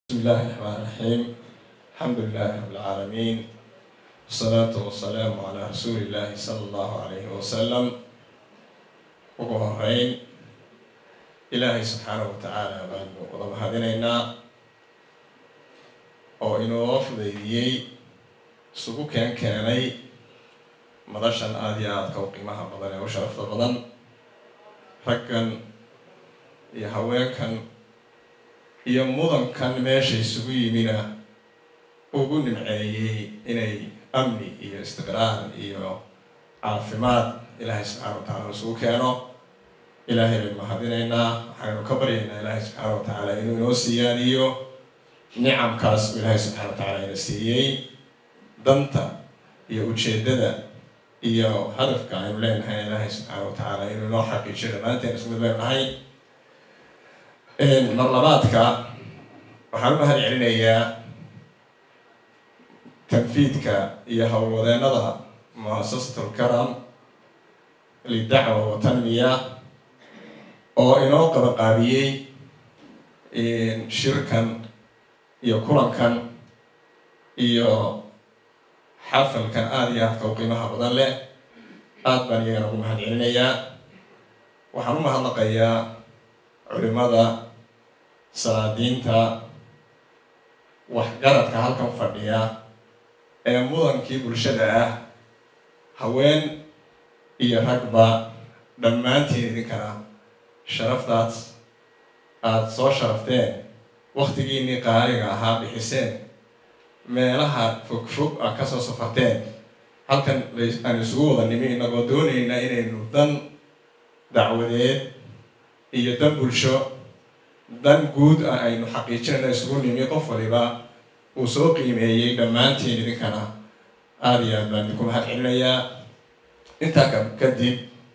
بسم الله الرحمن الرحيم الحمد لله رب العالمين والصلاة والسلام على رسول الله صلى الله عليه وسلم ugu horeyn ilaahay subxaana wa tacaala baanu wada mahadinaynaa oo inoo fudaydiyey isugu keen keenay madashan aada iyo aadka u qiimaha badan ee u sharafta badan raggan iyo haweenkan iyo mudankan meesha isugu yimina ugu nimceeyey inay amni iyo istiqraar iyo caafimaad ilaahay subxaana wa tacala isugu keeno ilaahay baynu mahadinaynaa waxaynu ka baryaynaa ilaahay subxaana wa tacaala inuu inoo siiyaaniyo nicamkaas uu ilaahay subxana wa tacala ina siiyey danta iyo ujeeddada iyo hadafka aynu leenahay ilaahay subxaana wa tacaala inuu inoo xaqiijiyo dhammaanteen isku mid baynu nahay marlabaadka waxaan u mahad celinayaa tanfiidka iyo howlwadeennada muasasatul karam lidacwa wa tanmiya oo inoo qabaqaabiyey shirkan iyo kulankan iyo xafalkan aada iyo aadka u qiimaha badan leh aada baan iyagana ugu mahad celinayaa waxaan u mahadnaqayaa culimada salaadiinta waxgaradka halkan fadhiya ee mudankii bulshada ah haween iyo ragba dhammaantiin idinkana sharaftaad aada soo sharafteen waktigiinii qaaliga ahaa bixiseen meelaha fog fog ah kasoo safarteen halkan aan isugu wada nimi inagoo doonayna inaynu dan dacwadeed iyo dan bulsho dan guud ah aynu xaqiijinayna isugu nimi qof waliba uu soo qiimeeyey dhammaantiin idinkana aada iyo aad baan idinku mahad celinayaa intaa ka kadib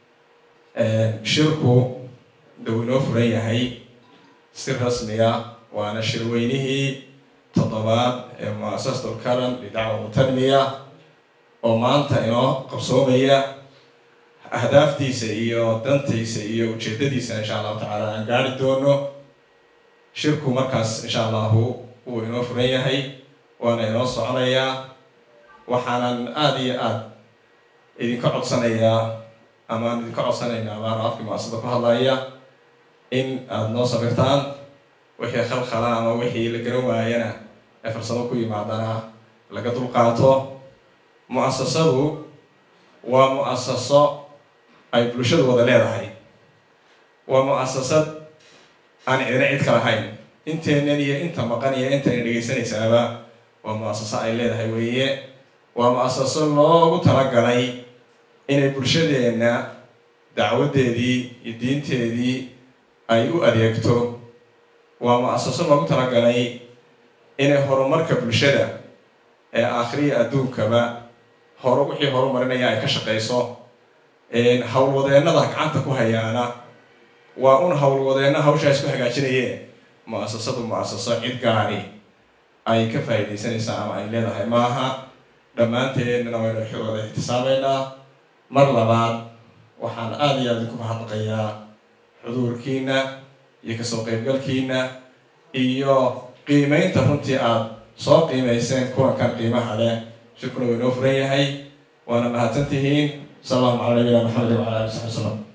shirku dau inoo furan yahay si rasmiya waana shirweynihii toddobaad ee muasasatul karam lidacwa mutanmiya oo maanta inoo qabsoomaya ahdaaftiisa iyo dantiisa iyo ujeedadiisa insha allahu tacaala aan gaari doono shirku markaas insha allahu wuu inoo furan yahay waana inoo soconayaa waxaanan aada iyo aada idinka codsanayaa amaan idinka codsanaynaa amaana afkii muasada ku hadlaya in aada noo sabirtaan wixii khalkhala ama wixii la garan waayana ee farsamo ku yimaadana laga dulqaato mu-asasadu waa mu-asaso ay bulshadu wada leedahay waa mu-asasad aan cidina cid ka lahayn inteenan iyo inta maqan iyo intayna dhegaysanaysaaba waa mu-asaso ay leedahay weeye waa mu-asaso loogu talagalay inay bulshadeenna dacwaddeedii iyo diinteedii ay u adeegto waa mu-asaso loogu talagalay inay horumarka bulshada ee aakhiriya adduunkaba hore wixii horumarinaya ay ka shaqayso howlwadeennada gacanta ku hayaana waa un howlwadeenna hawshaa isku hagaajinayeen mu-asasadu mu-asaso cid gaari ay ka faa'iidaysanaysaa ama ay leedahay maaha dhammaanteedna waynu wada ixtisaameynaa mar labaad waxaan aada iyo aada idinku mahadnaqayaa xuduurkiina iyo kasoo qaybgalkiina iyo qiimeynta runtii aada soo qiimayseen kulankan qiimaha leh shirkuna waa inoo furan yahay waana mahadsan tihiin sal allahu cala nabiyina maxamed wala ali saxbi wslam